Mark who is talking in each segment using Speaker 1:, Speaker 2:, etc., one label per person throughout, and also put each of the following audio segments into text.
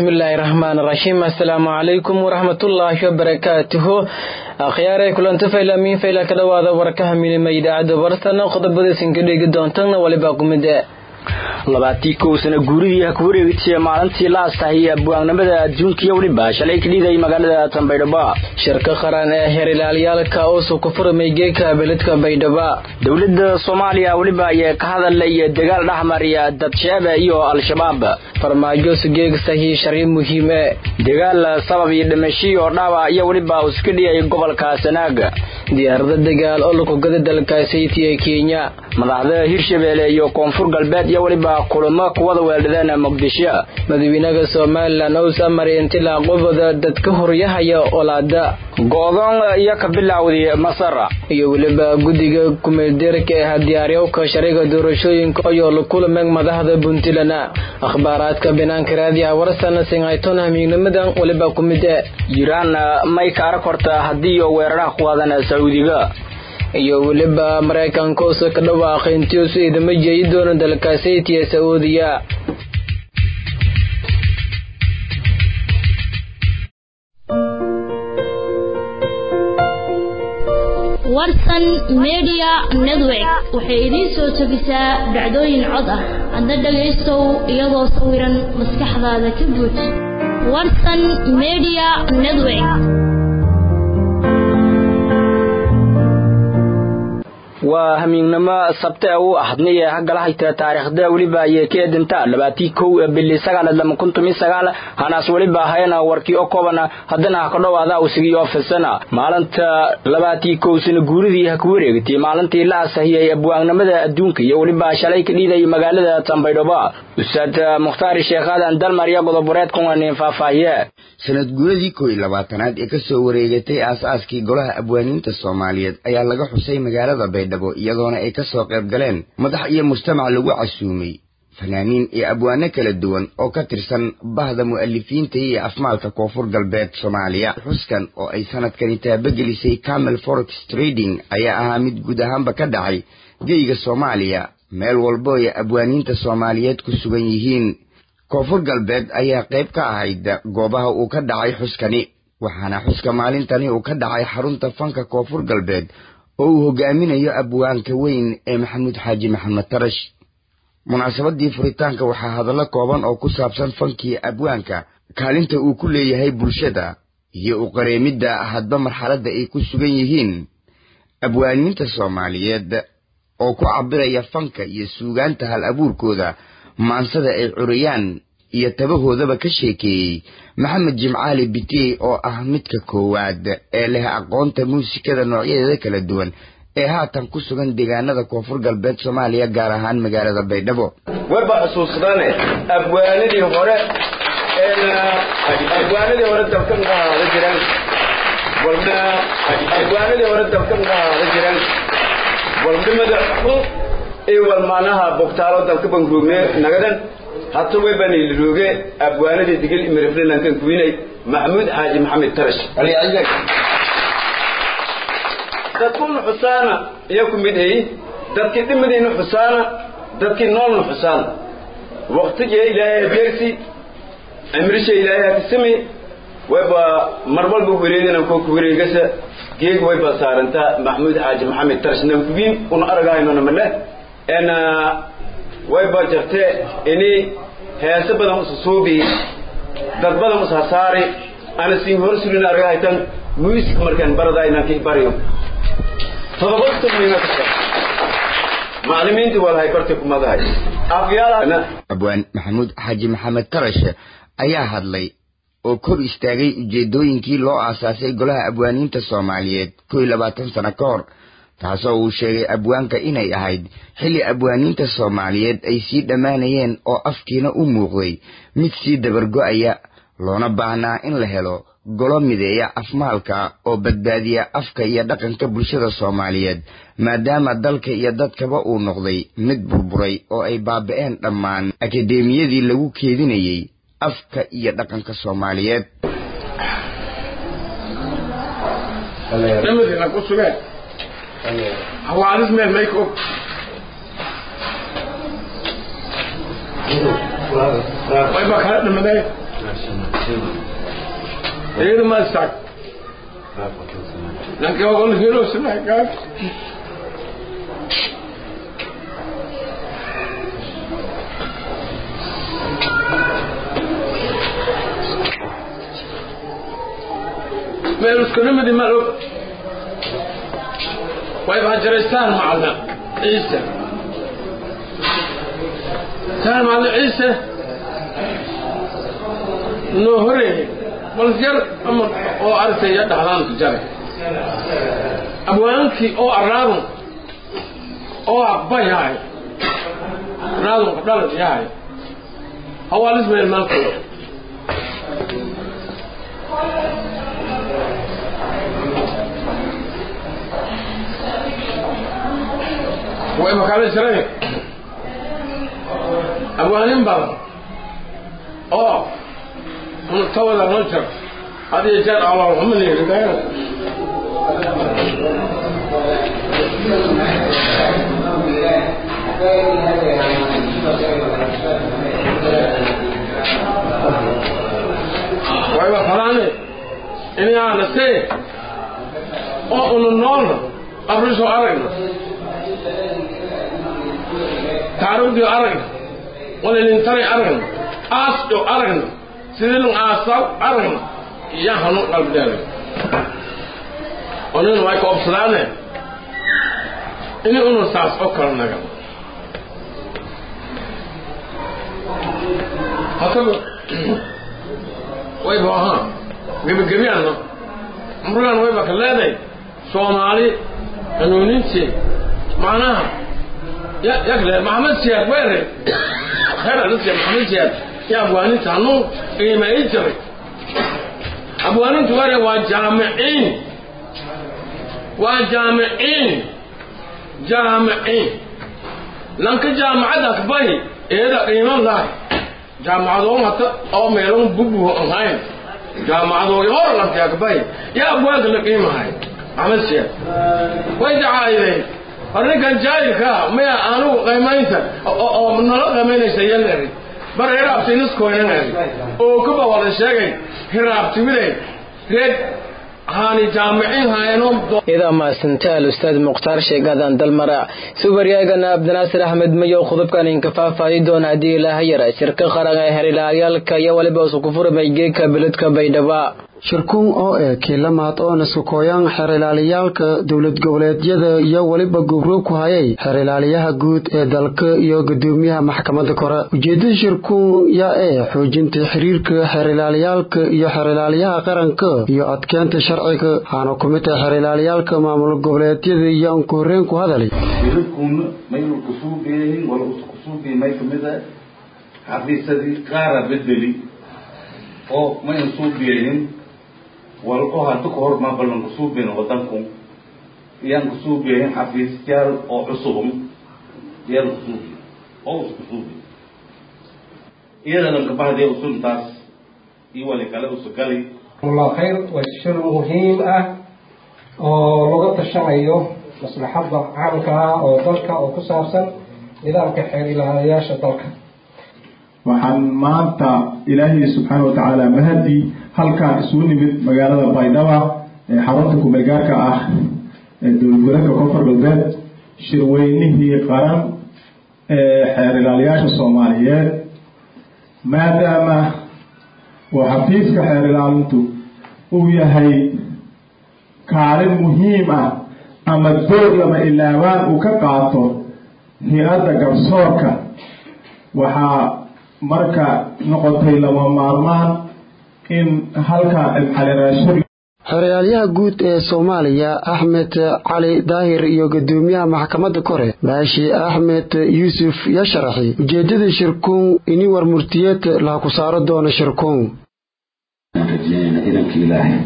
Speaker 1: bismillaahi raxmaan raxiim assalaamu calaykum waraxmatullaahi wabarakaatuhu akhyaaray kulanto faylamiin fayla ka dhowaada warkaha milima idaacadda bartana qodobadaysan ka dhegi doontana waliba kumide
Speaker 2: labaatii kow sana guuridii ha ku wareegtay maalintii la astaahiyey abwaanimada adduunkiiyo weliba shalay ka dhiiday magaalada tanbaydhaba
Speaker 1: shirka qaran ee heer ilaaliyaalka uusu ku furmay geeka beledka baydhaba
Speaker 2: dowladda soomaaliya weliba ayee ka hadalay dagaal dhexmariya dadsheebe iyo al-shabaab
Speaker 1: farmaajo sugeeg sahii shari muhiim e
Speaker 2: dagaal sabab iyo dhimashiyo dhaawac iyo weliba iska dhiyay gobolka sanaaga
Speaker 1: diyaarada dagaal oo lakugada dalka sayti ee kenya
Speaker 2: madaxda hirshabeelle iyo koonfur galbeed iyo weliba kulamo kuwada weeldhadeen muqdisho
Speaker 1: madaxweynaha somalilan ous amar intilaa qobada dadka horyahaya olaada
Speaker 2: go-doon iyo ka bilowday masar
Speaker 1: iyo weliba guddiga kumeeldeerka ee diyaaryowka shariga doorashooyinka ayoo la kulameen madaxda puntland akhbaaraadka banaanka raadiyaha warsana singayton hamiignimadan weliba ku mid e
Speaker 2: iiraan may ka arag horta haddii weeraraha ku qaadan sacuudiga
Speaker 1: iyo weliba maraykanka usa ka dhawaaqay intiisu idama jeeyi doono dalka sayti ee sacuudiya
Speaker 3: warsan media network waxay idiin soo tegisaa dhacdooyin cod ah hadda dhagaystow iyadoo sawiran maskaxdaada ka guud warsan media network
Speaker 2: waa hamiignimo sabte u ahadnay ee hagalahayta taariikhda weliba ayay ka eedintaa labaatii kow bili sagaal lama kuntum iyo sagaal hanaas weliba ahayna warkii oo koobana haddana ha ka dhowaada usigiyo ofisana maalinta labaatii kow sana guuridii ha ku wareegtay maalintii la asahiyey abwaanimada adduunka iyo weliba shalay ka dhiiday magaalada tanbaydhaba ustaad mukhtaar sheekh aadan dalmar iyo godoboreed kuwanin faahfaahiye
Speaker 4: sanad guuradii kow iyo labaatanaad ee ka soo wareegatay aas-aaskii golaha abwaaniinta soomaaliyeed ayaa laga xusay magaalada baydhabo iyadoona ay ka soo qayb galeen madax iyo mujtamac lagu casuumay fanaaniin iyo abwaano kala duwan oo ka tirsan bahda mu'alifiinta iyo afmaalka koonfur galbeed soomaaliya xuskan oo ay sanadkani taabagelisay camel forex trading ayaa ahaa mid guud ahaanba ka dhacay geyga soomaaliya meel walbo ay abwaaniinta soomaaliyeed ku sugan yihiin koonfur galbeed ayaa qayb ka ahayd goobaha uu ka dhacay xuskani waxaana xuska maalintani uu ka dhacay xarunta fanka koonfur galbeed oo uu hogaaminayo abwaanka weyn ee maxamuud xaaji maxamed tarash munaasabadii furitaanka waxaa hadallo kooban oo ku saabsan fankii abwaanka kaalinta uu ku leeyahay bulshada iyo u qareemidda hadba marxaladda ay ku sugan yihiin abwaaniinta soomaaliyeed oo ku cabiraya fanka iyo suugaanta hal abuurkooda maansada ay curiyaan iyo tabahoodaba ka sheekeeyey maxamed jimcaali bitey oo ah midka koowaad ee leh aqoonta muusikada noocyadeeda kala duwan ee haatan ku sugan deegaanada koonfur galbeed soomaaliya gaar ahaan magaalada baydhabo
Speaker 5: wayba xusuusnane abwaanadii hore abwaanadii hore dalka muxahaada jiraan walna abwaanadii hore dalka muxahaada jiraan walnimada xun iyo walmaanaha bogtaalo dalka bangroogne nagadan hata way baan ilirooge abwaanadii digil imirifrilankan kuwinay maxamuud xaaji maxamed tarash dadkuna xusaana iyo ku mid ayi dadkii dhimadiina xusaana dadkii noolna xusaana waqtiga ilaahay adeersi cimrisha ilaahay hakisami wayba mar walba wareegana koo ku wareegasa geeg wayba saarantaa maxamuud xaaji maxamed tarash nankuwiin una aragahaynona male en wayba jirte ini heese badan usa suubi dad badan usa saari ana siin hor surin argahaytan music markaan barada inaan kii bariyo todoba tugmina ka macallimiintii walahay barti kumadahay afyaala
Speaker 4: abwaan maxamuud xaaji maxamed tarash ayaa hadlay oo kor istaagay ujeedooyinkii loo aasaasay golaha abwaaniinta soomaaliyeed kow iyo labaatan sano ka hor taasoo uu sheegay abwaanka inay ahayd xilli abwaaniinta soomaaliyeed ay sii dhammaanayeen oo afkiina u muuqday mid sii dabargo'aya loona baahnaa in la helo golo mideeya afmaalka oo badbaadiya afka iyo dhaqanka bulshada soomaaliyeed maadaama dalka iyo dadkaba uu noqday mid burburay oo ay baaba'een dhammaan akadeemiyadii lagu keedinayey afka iyo dhaqanka soomaaliyeed
Speaker 6: dhamadina ku sugeen hawaadis meel may ka og wayba kala dhamadeen Ele mais saco. Naquela hora ele virou se negar. meelus kulimadi ma og way bahajaraystaan macalna ciise taan macalna ciise noo horeeyey bal yar ama oo artaya dhaxdaan ku jaray abwaankii oo arraadun oo aqba yahay arraadun qabdhalad yahay hawaalis meel maalkooda way makala jiray abwaanin badan oo tawada noo jir hadiyo jeer alaalxumanirigayo wayba falaane ini aanasee oo una noolna abrisoo aragna taarugdio aragna walilintari aragna aasdho aragna sidilun aasaw aragna iyo hanuun qalbidheelay onin way ka obsadaane ini unu saas oo kala naga hataba wayba ahaa gebigebiyaanna murgaan wayba ka leeday soomaali hanuunintii macnaha yakle maxamed siyaad weere khayr alasiya maxamed siyaad ya abwaaninta hanuu qiimeey jiray abwaaninta weere waa jaamiciin waa jaamiciin jaamiciin lanka jaamacada akbay eeda qiiman lahay jaamacadoon hata oo meelon bubuho ahayn jaamacadooy hor lanka akbay ya abwaanka la qiimahay maxamed siyaad way dacaayday arrinkan jaayilkaa maya anugu qaymaynta oo nala qaymaynaysa yaleeri bar hiraabti niskoynaneri oo kuba wada sheegay hiraabtiwiday reed haani jaamiciin haayano
Speaker 1: idaa maasanta al-ustaad mukhtaar sheegadan dalmara subaryaagana abdinaasir axmed mayow khudubkan inkafaafaadi doona haddii ilaaha yara shirka qaran ee herilaayaalka iyo waliba usukufurmay geeka beledka baydhaba
Speaker 7: shirkuun oo eh kiilamaad oo naskakooyaan xeer ilaaliyaalka dowlad goboleedyada iyo weliba gubro ku hayay xeer ilaaliyaha guud ee dalka iyo gudoomiyaha maxkamadda kore ujeedada shirkuun yaa ee xoojinta xiriirka xeer ilaaliyaalka iyo xeer ilaaliyaha qaranka iyo adkeenta sharciga waxaana ku mid ah xeer ilaaliyaalka maamul goboleedyada iyo anku horreyn ku hadalay
Speaker 8: shirkuun maynu kusuubiyahin wala kusuubiya may kamid ah xafiisadii qaara bedeli oo maynu suubiyahin walko hadda ka hor ma ballan kusuubiyin wadanku iyaan kusuubiyahin xafiisyaal oo cusubum iyaan kusuubiy oo us kusuubiy iyada lankabahdiya usuntaas iyo wali kale usugali
Speaker 9: الله خير والشر مهم اه oo laga tashanayo maslaxadda caamka ah oo dalka oo ku saabsan nidaamka xeer ilaaliyaasha dalka
Speaker 10: waxaan maanta ilaahay subxaana wa tacaala mahadii halkaan isugu nimid magaalada baydhaba ee xarunta kumeelgaarka ah ee dowlad goleedka koonfur galbeed shirweynihii qaran ee xeer ilaaliyaasha soomaaliyeed maadaama oo xafiiska xeer ilaalintu uu yahay kaalin muhiim ah ama door lama ilaawaan uu ka qaato hay-adda garsoorka waxaa marka noqotay lama maarmaan in halkaa calireeshir
Speaker 7: xeraalyaha guud ee soomaaliya axmed cali daahir iyo gudoomiyaha maxkamadda kore baashi axmed yuusuf yaa sharaxay ujeedada shirkuun ini war murtiyeed laha ku saaro doono shirkuun
Speaker 11: rajeyna idanka ilaahay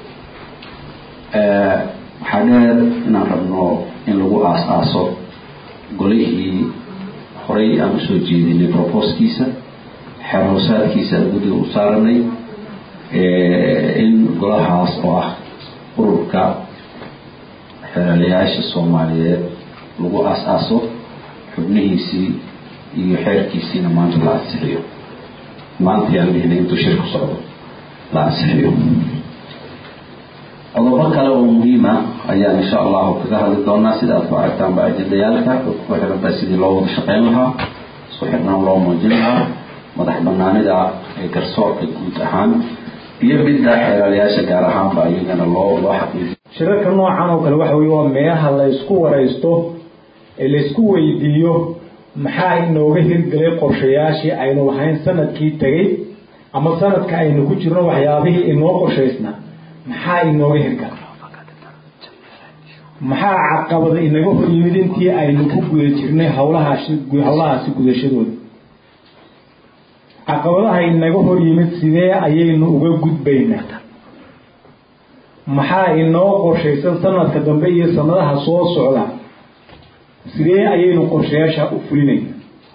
Speaker 11: waxaa dheer inaan rabno in lagu aas-aaso golihii horay aan usoo jeedinay broboskiisa xeer hoosaadkiisa aan guddiga u saaranay in golahaas oo ah ururka xeeralayaasha soomaaliyeed lagu aas-aaso xubnihiisii iyo xeerkiisiina maanta la ansixiyo maanta yaan dhihnay intuu shir ku socdo la ansixiyo qodobo kale oo muhiima ayaan insha allahu kaga hadli doonaa sida aad ku aragtaanba ajendayaalka oo ku xirantahay sidii loo wada shaqeyn lahaa isku xirnaan loo muujin lahaa madax banaanida ee garsoorka guud ahaan iyo midda xeelaalayaasha gaar ahaanba iyagana loo loo xaqiijiyo
Speaker 12: shirarka noocan oo kale waxa weye waa meelaha la ysku waraysto ee laysku weydiiyo maxaa inooga hirgelay qorshayaashii aynu lahayn sanadkii tegay ama sanadka aynu ku jirno waxyaabihii inoo qorshaysnaa maxaa inooga hirgala maxaa caqabada inaga hor yimid intii aynu ku guda jirnay hawlahaasi hawlahaasi gudashadooda caqabadaha inaga hor yimid sidee ayaynu uga gudbaynaa maxaa inoo qorshaysan sanadka dambe iyo sanadaha soo socda sidee ayaynu qorshayaasha u fulinayna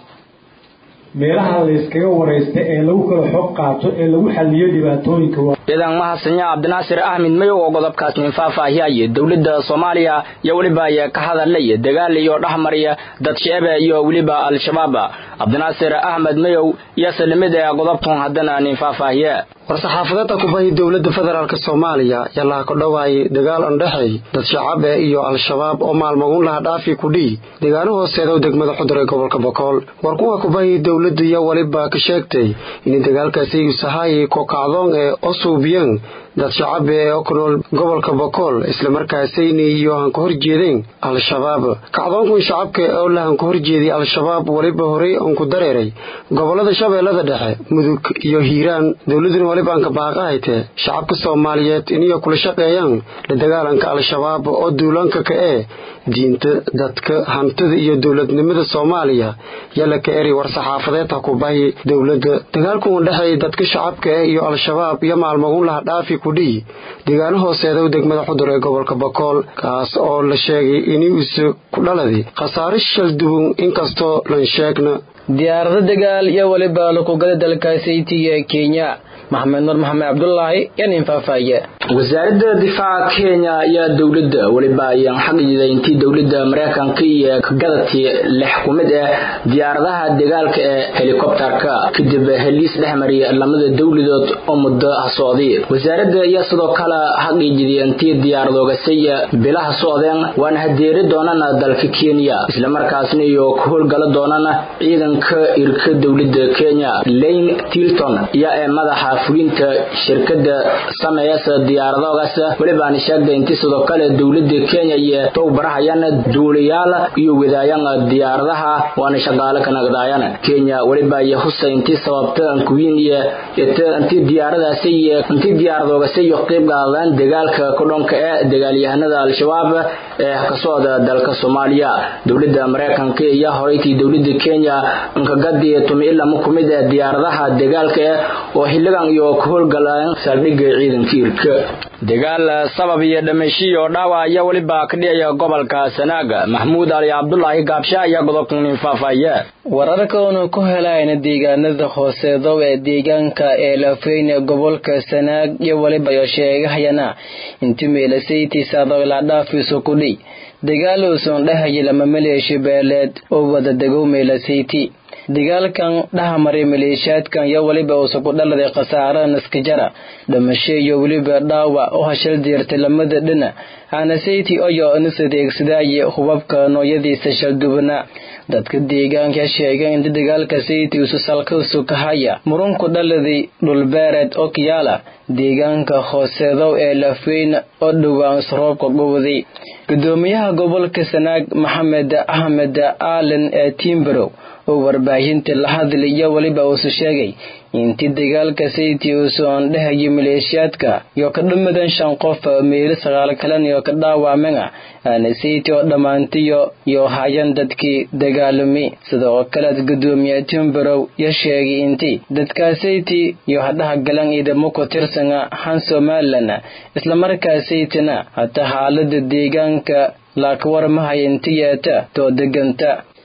Speaker 12: meelaha layskaga waraysta ee lagu kala xog qaato ee lagu xaliyo dhibaatooyinka
Speaker 2: ciidan mahadsanyaa cabdinaasir axmed mayow oo qodobkaas nin faahfaahiyaya dowladda soomaaliya iyo weliba ay ka hadalaya dagaal iyo dhexmariya dad sheebe iyo weliba al-shabaab cabdinaasir axmed mayow iyo salimid ee qodobkan haddana nin faahfaahiye
Speaker 7: war-saxaafadeedda kubahi dowladda federaalk soomaaliya yalaha ku dhowaayay dagaal andhexey dad shacabe iyo al-shabaab oo maalmaguun laha dhaafi kudhii deegaano hooseeda u degmada xudur ee gobolka bokool war kuwa kubahi dowladda iyo weliba ka sheegtay in dagaalkaasi usahayi kokacdoon ee osuubiyeen dad shacabe ee ku nool gobolka bokool islamarkaasayna iyo han ka horjeedeen al-shabaab kacdoonkun shacabka oo lahan ka horjeeday al-shabaab weliba horey oon ku dareeray gobolada shabeellada dhexe mudug iyo hiiraan dowladuna weliba aan ka baaqahaytee shacabka soomaaliyeed iniyo kula shaqeeyaan la dagaalanka al-shabaab oo duulaanka ka ee diinta dadka hantida iyo dowladnimada soomaaliya yala ka eri war-saxaafadeed ha ku bahi dowladda dagaalkuun dhexeey dadka shacabka eh iyo al-shabaab iyo maalmaguun laha dhaafi kudhii deegaano hooseeda u degmada xudur ee gobolka bokool kaas oo la sheegay inuusa ku dhaladi khasaare shaldubun inkastoo lan sheegna
Speaker 1: diyaarado dagaal iyo weliba lukugada dalka saytiga ee kenya maxamed nur maxamed cabdulaahi iyo nin faahfaahiye
Speaker 2: wasaaradda difaaca kenya ayaa dowladda weliba ayaan xaqiiday intii dowladda mareykanka iyo gadati lix ku mid ah diyaaradaha dagaalka ee helikobterka kadib heliis dhexmariya lamada dowladood oo muddo socday wasaaradda ayaa sidoo kale xaqiijiday intii diyaaradoogasay bilaha socdeen waana hadeeri doonana dalka kenya islamarkaasna iyo ka howlgala doonana ciidanka irka dowladda kenya lane tilton ayaa ee madaxa fulinta shirkada sameeyasa diyaaradoogaas welibaana sheegday intii sidoo kale dowlada kenya iyo towbarahayaan duulayaal iyo wadaayan diyaaradaha waana shaqaale ka nagdaayaan kenya weliba iyo husa intii sababta ankuwiin iyo intii diyaaradaasi iyo intii diyaaradoogaasi iyo qayb qaadaan dagaalka kudhonka ee dagaalyahanada al-shabaab ee ka socda dalka soomaaliya dowlada mareykanka iyo horeytii dowlada kenya nkagadi tumi ilama kumid ee diyaaradaha dagaalka eh oo xiligan iyo ka howlgalaan saldhigga ciidanka irka dagaal sabab iyo dhamashiyo dhaawac ayaa weliba ka dhicaya gobolka sanaaga maxmuud ali cabdulaahi gaabsha ayaa godobkanin faahfaahiye
Speaker 1: wararka oonu ku helayna deegaanada hooseedow ee deegaanka ee lafeyne gobolka sanaag iyo weliba yo sheegahayana inti meelasaytiisaado ilaa dhaafiisu kudhi dagaal uusan dhahaya lama maleesha beeleed oo wada degow meelasayti dagaalkan dhahamaray maleeshiyaadkan iyo weliba uusa ku dhaladay khasaare naskajara dhamasho iyo weliba dhaawac u hashal diirtay lamada dhina hanasayti oyo nis adeegsadaaye hubabka noocyadiisa shaldubana dadka deegaanka sheegeen inta dagaalka sayti usu salkausu kahaya murunku dhaladay dhulbeereed oo kiyaala deegaanka hooseedow ee lafweyn oo dhowaan isroobka gubday gudoomiyaha gobolka sanaag maxamed axmed aalan ee tiimbarow oo warbaahinta la hadlay iyo weliba uusu sheegay intii dagaalka sayti uusu andhahayay maleeshiyaadka iyo ka dhamadan shan qof meelo sagaal kalan iyo ka dhaawamena aana sayti oo dhammaantiyo iyo hayan dadkii dagaalami sidoo kaleed gudoomiye timbarow yo sheegay intii dadkaa sayti iyo hadhaha galan ciidamo ku tirsana han somalilan islamarkaa saytina hata xaalada deegaanka laaka warmahaya intiyeeta too deganta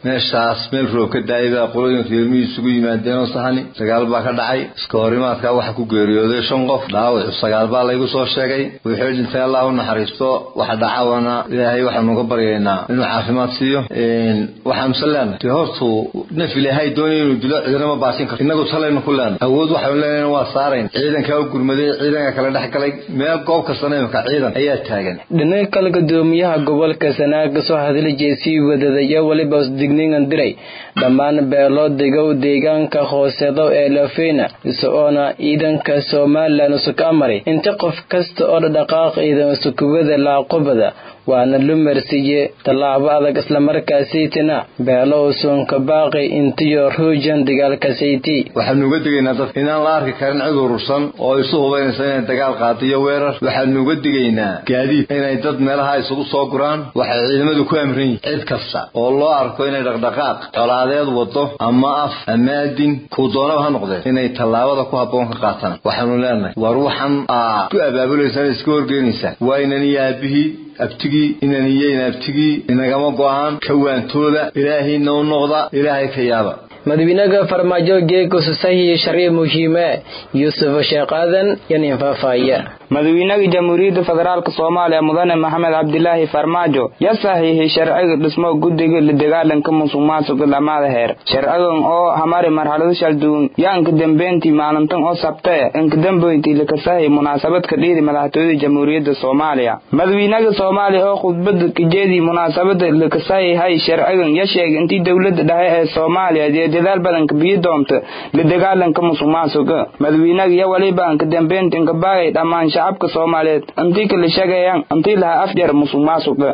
Speaker 13: meeshaas meel roob ka daayay baa qolooyinka ilmihii isugu yimaadeen oo sahani sagaal baa ka dhacay iska horimaadkaa waxa ku geeriyooday shan qof dhaawac sagaal baa laygu soo sheegay wixii dhintay allah u naxariisto waxa dhacawana ilaahay waxaanu uga baryaynaa inuu caafimaad siiyo waxaanuse leenahay dee hortu naf ilaahay doonaya inuu dilo ciidanama baasin karto innagu talaynu ku leenahay awood waxaanu leenahay waa saarayn ciidankaa u gurmaday ciidanka kala dhex galay meel goob kastana imika ciidan ayaa taagan
Speaker 1: dhinaca kale gudoomiyaha gobolka sanaaga soo hadla jeesii wadadaya weliba digningan diray dhammaan beeloo degow deegaanka hooseedo ee lafeyna isagoona ciidanka somalilan usuka amaray inta qof kasta oo dhaqaaq ciidan usukubada laaqobada waana lumarsiiye tallaabo adag islamarkaasaytina beelo usuunka baaqi intiyo ruujan dagaalkasayti
Speaker 13: waxaanu uga digaynaa dadka inaan la arki karin cid urursan oo isu hubaynaysa inay dagaal qaadiyo weerar waxaanu uga digaynaa gaadiid inay dad meelaha isugu soo guraan waxay ciidamadu ku amran yihin cid kasta oo loo arko inay dhaqdhaqaaq colaadeed wado ama af ama adin kuu doonaba ha noqdeen inay tallaabada ku habboon ka qaataan waxaanu leenahay war waxan aa ku abaabulaysaa iska horgeynaysaa waa inan iyo aabihii abtigii inan iyeyn abtigii inagama go'aan kawaantooda ilaahayna u noqda ilaahay ka yaaba
Speaker 1: madaxweynaha farmaajo geeko sasahi sharci muhiime yuusuf sheekh aadan yanin faahfaahaya
Speaker 14: madaxweynaha jamhuuriyadda federaalk soomaaliya mudane maxamed cabdilaahi farmaajo yaa saxiixay sharciga dhismo guddiga la dagaalanka musuq maasuqa dhammaada heer sharcigan oo hamari marxalado shalduun yaa inka dambeyntii maalintan oo sabtee inka dambeyntii lakasahay munaasabad ka dhiidi madaxtooyada jamhuuriyadda soomaaliya madaxweynaha soomaaliya oo khudbada kajeedii munaasabada lakasahay hay sharcigan ya sheegay intii dowladda dhexe ee soomaaliya ee dadaal badanka biyo doonta la dagaalanka musuq maasuqa madaxweynaha ya waliba inka dambeynta inka baagay dhammaan shacabka soomaaliyeed intii kala sheegayaan intii lahaa afjar musuq maasuqa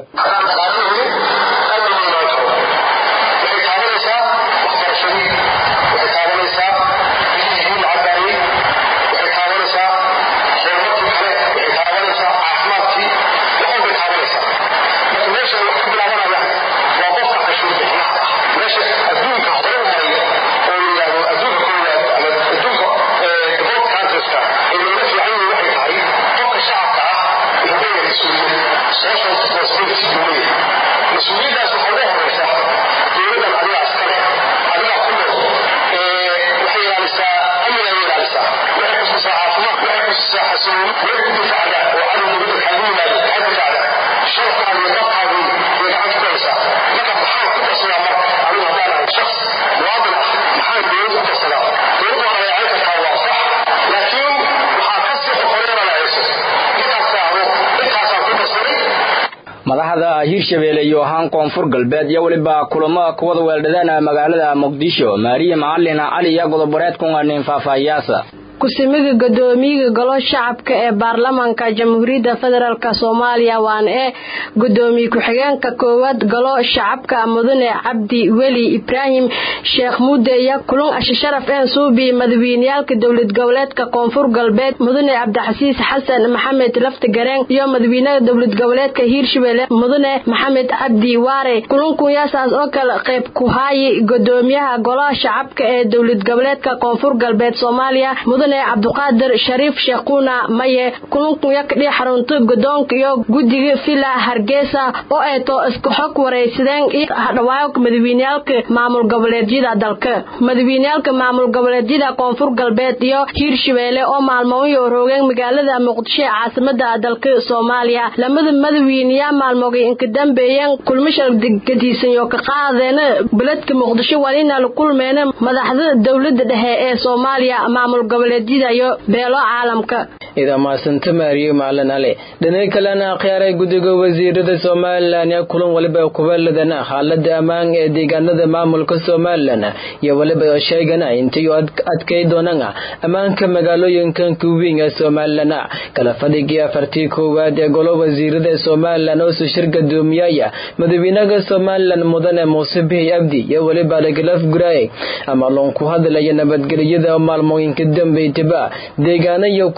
Speaker 2: madaxda hirshabeelle iyo ahaan koonfur galbeed iyo weliba kulamo kuwada weeldhadeen magaalada muqdisho maariya macalin cali iyo godoboreed kunganin faahfaahiyaasa
Speaker 15: ku-simiga gudoomiyaga golo shacabka ee baarlamaanka jamhuuriyadda federaalk soomaaliya waana ee gudoomiye ku-xigeenka koowaad golo shacabka mudane cabdi weli ibraahim sheekh muudeya kulun ashisharaf een suubi madaxweyneyaalka dowlad goboleedka koonfur galbeed mudane cabdixasiis xasan maxamed lafti gareen iyo madaxweynaha dowlad goboleedka hiirshabelle mudane maxamed cabdi waare kulunkuyaasaas oo kale qayb ku haayi gudoomiyaha golaha shacabka ee dowlad goboleedka koonfur galbeed soomaaliya mudane cabduqaadir shariif sheekhuuna maye kulunkunya kadhii xarunta gudoonka iyo guddiga villa hargeysa oo ay too isku xog waraysadeen iyo hadhawaayo madaxweyneyaalka maamul goboleedyada dalka madaxweyneyaalka maamul goboleedyada koonfur galbeed iyo hiirshabeelle oo maalmooyo roogeen magaalada muqdisho ee caasimada dalka soomaaliya lamada madaxweyneyaa maalmoogay inka dambeeyeen kulmashal gadiisanyo ka qaadeena beledka muqdisho walina la kulmeena madaxda dowlada dhexe ee soomaaliya maamul goboleed beelo caalamka
Speaker 1: ida maasanta maariye macalin ale dhinaca kalena akhyaaray guddiga wasiirada somalilan yaa kulan waliba kubaladana xaalada ammaan ee deegaanada maamulka somalilan iyo waliba sheegana intay adkay doonaan ammaanka magaalooyinkan kuwiin ee somalilan kala fadhigii afartii koowaad ee golo wasiirada somalilan oo sushir gadoomiyaya madaxweynaha somalilan mudane muuse bihi abdi iyo waliba lagalaf guraaye ama loon ku hadlaya nabadgelyada maalmooyinka dambe deegaana iyo kumida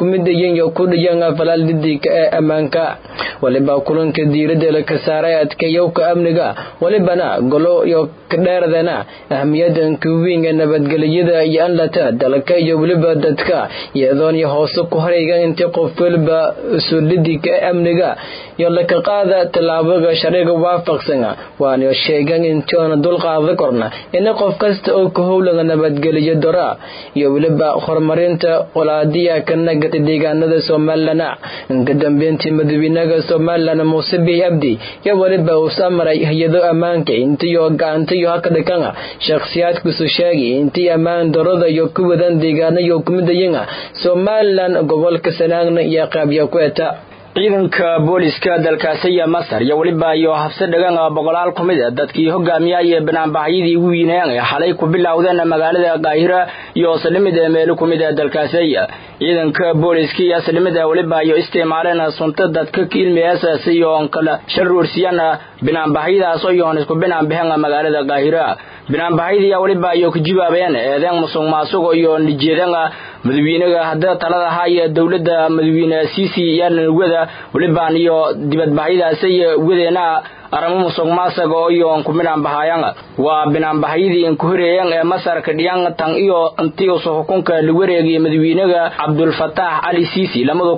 Speaker 1: sheegayin iyo ku dhiyan falaaldidiga ee ammaanka waliba kulanka diiradda laka saaray adkeeyowka amniga walibana golo iyo kadheerdana ahmiyadanka weyn ee nabadgelyada iyo anlata dalka iyo weliba dadka iyadoon iyo hoose ku harayga intii qof weliba suulidiga ee amniga iyo laka qaada tallaabaga sharciga waafaqsan waana sheegan intoona dulqaada korna in qof kasta oo ka howlaga nabadgeliyo dora iyo weliba horumarinta qolaadiya ka nagata deegaanada somalilan ka dambeyntii madaxweynaha somalilan muuse bihi abdi iyo weliba uu samaray hay-ado ammaanka intiyo gacantayo haka dhikan shakhsiyaadkiisu sheegay intii ammaan darada iyo ku wadan deegaano iyo kumidayinga somalilan gobolka sanaagna iyo qaabya ku eta
Speaker 2: ciidanka booliska dalkaasiya masar iyo weliba iyo habse dhagan boqolaal ku mid a dadkii hogaamiyaya banaanbaxyadii ugu yiineen ee xalay ku bilowdeen magaalada qaahira iyo salimid ee meelo ku mid a dalkaasiya ciidanka booliska iyo salimid ee weliba iyo isticmaaleen sunta dadka ilmiyaasas iyo kala sharuursiyan banaanbaxyadaas oo yoon isku banaanbaxeen magaalada qaahira banaanbaxyadii weliba iyo ku jibaabayeen eedeen musuq maasuq iyo nijeedan madaxweynaha hadda talada haya dowladda madaxweyne Sisi yan wada waliban iyo dibadbaxyadaas iyo wadeena aramo musuq maasuq oo iyo ku minaan bahayaan waa binaan baxyadii in ku horeeyeen ee Masar ka dhiyaan tan iyo intii uu xukunka la wareegay madaxweynaha Abdul Fattah Ali Sisi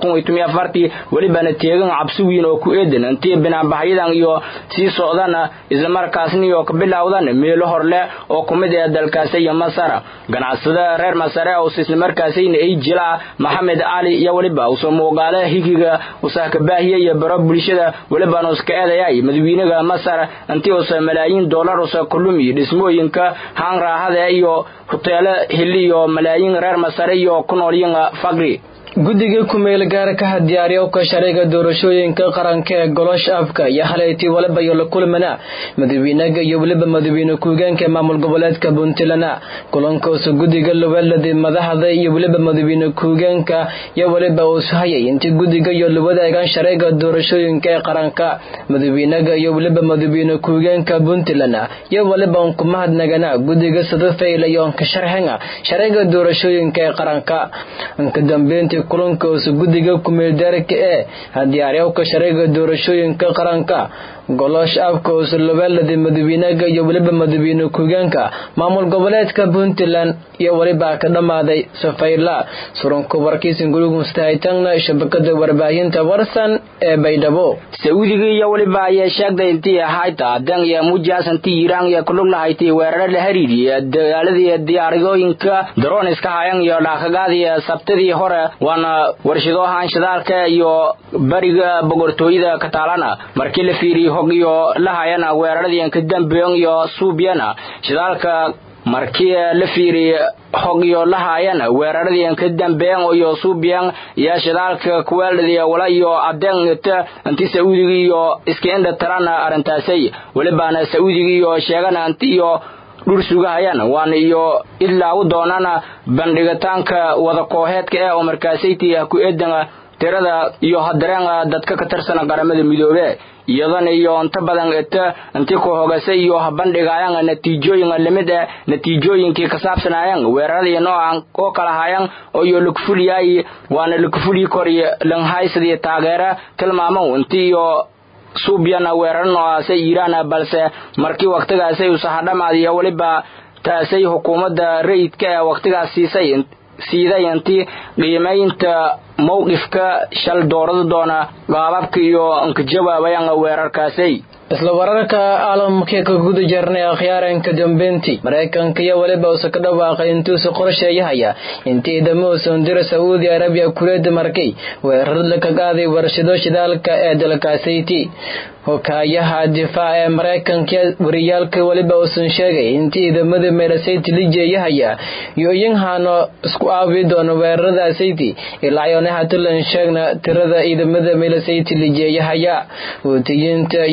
Speaker 2: 2014 walibana teegan cabsi weyn oo ku eedan intii binaan baxyadan iyo sii socdana isla markaasna iyo ka bilowdan meelo horle oo ku mid ah dalkaas iyo Masar ganacsada reer Masar oo isla markaasina ay jila Maxamed Ali iyo waliba uu soo muuqaale higiga usaaka baahiye iyo baro bulshada walibana iska eedayay madaxweynaha Masar intii uu malaayiin dollar oo kulumi dhismooyinka haan raahada iyo hoteelo hiliyo malaayiin reer Masar iyo ku noolyiin faqri
Speaker 1: guddiga kumeel gaar ka diyaariyo ka shariga doorashooyinka qaranka ee golosh afka iyo haleyti waliba iyo la kulmana madaxweynaha iyo waliba madaxweyne ku-xigeenka maamul goboleedka puntland kulankaas guddiga lawalada madaxda iyo waliba madaxweyne ku-xigeenka iyo waliba uu hayay intii guddiga iyo la wadaagaan shariga doorashooyinka ee qaranka madaxweynaha iyo waliba madaxweyne ku-xigeenka puntland iyo waliba ku mahadnagana guddiga sadafayl iyo ka sharxina shariga doorashooyinka ee qaranka ka dambeyntii kulankaas guddiga kumeeldaarka ee diyaariyowka shariga doorashooyinka qaranka golosh afkaos lawaalada madaxweynaha iyo weliba madaxweyne ku-xigeenka maamul goboleedka puntland iyo weliba ka dhammaaday safayla surunka warkiisan gurigustahaytangna shabakada warbaahinta warsan ee baydhabo
Speaker 2: sacuudiga iyo weliba ayaa sheegtay intii ahayta dan iyo mujaas intii iiraan iyo kulug lahayti weeraro la xiriiriya dagaaladii diyaariyooyinka daroniska hayan iyo dhaakagaadii sabtadii hore waana warshadahan shidaalka iyo bariga boqortooyada kataalana markii la fiiriyo hog iyo lahayana weeraradii ka dambeeyeen iyo suubyana shidaalka markii la fiiriyo hog iyo lahayana weeraradii ka dambeeyeen iyo suubyaan iyo shidaalka kuweeladii wala iyo adeegta intii sacuudiga iyo iskeenda tarana arintaasay walibaana sacuudiga iyo sheegana intii iyo dhur sugahayaan waana iyo ilaa u doonana bandhigitaanka wada kooxeedka ee oo markaasayti ku eedan tirada iyo hadareen dadka ka tirsan qaramada midoobe iyadana iyo inta badan eta intii ku hogasay iyo bandhigayaan natiijooyin lamid ah natiijooyinkii ka saabsanayaan weeraradii noocan oo kala hayaan oo iyo lugfuliyay waana lugfuli kori langhaysadii taageera tilmaamo intii iyo suubyana weerar noocaasay iiraan balse markii waqtigaasay usahadhamaadiyo weliba taasay xukuumadda rayidka ee waqtigaas siisay siiday intii qiimaynta mowqifka shal doorada doona qaababka iyo inka jawaabayaan weerarkaasay
Speaker 1: isla wararka caalamka ka guda jirnay akhyaaranka dambeyntii maraykanka iyo weliba uusa ka dhawaaqay intuusa qorsheeyahaya intii ciidamada dira sacuudi arabiya kuleeda markay weerar la ka qaaday warshado shidaalka ee dalkaasayti hokaayaha difaac ee maraykanka wariyaalka weliba uusan sheegay intii ciidamada meelasayti la jeeyahaya iyo iyanhaano isku aabi doono weeraradasayti ilaa yoona hatulan sheegna tirada ciidamada meelasayti la jeeyahaya wutiyiinta iyo taaga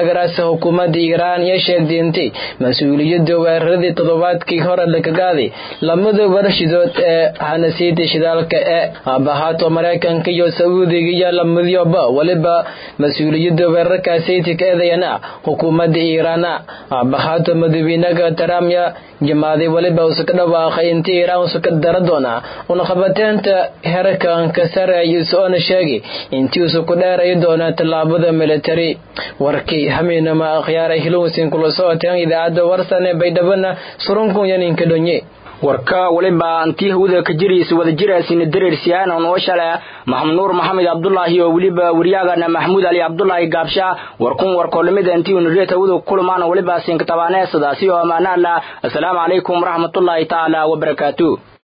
Speaker 1: taageeraasa xukuumadda iiraan iyo sheegdiintay mas-uuliyadda weeraradii toddobaadkii hore lakagaaday lamada warshidood ee hanasiida shidaalka ee aabahaato maraykanka iyo sacuudiga iyo lamadyoba weliba mas-uuliyadda weerarkaasayta ka eedayana xukuumadda iiraana aabahaato madawiinaga taramya jamaaday weliba usa ka dhawaaqay inta iiraan usa ka dara doona unaqabateenta herkanka sare isoona sheegay intii usa ku dheerayi doona tallaabada militari warkii hamiinama akhyaara hilowsin kula socoteen idaacadda warsan ee baydhabana surunkun yaninka dhonye
Speaker 2: warka waliba antii hawada ka jiraysa wada jiraasina dareersiyaana noo shala maxamed nuur maxamed cabdulaahi oo weliba waryaagana maxamuud ali cabdulaahi gaabsha warkun warkoolimida intii unuriyata hawada kulmaana waliba siinka tabaanee sidaasi oo ammaanaala assalaamu calaykum waraxmatullaahi tacaala wabarakaatu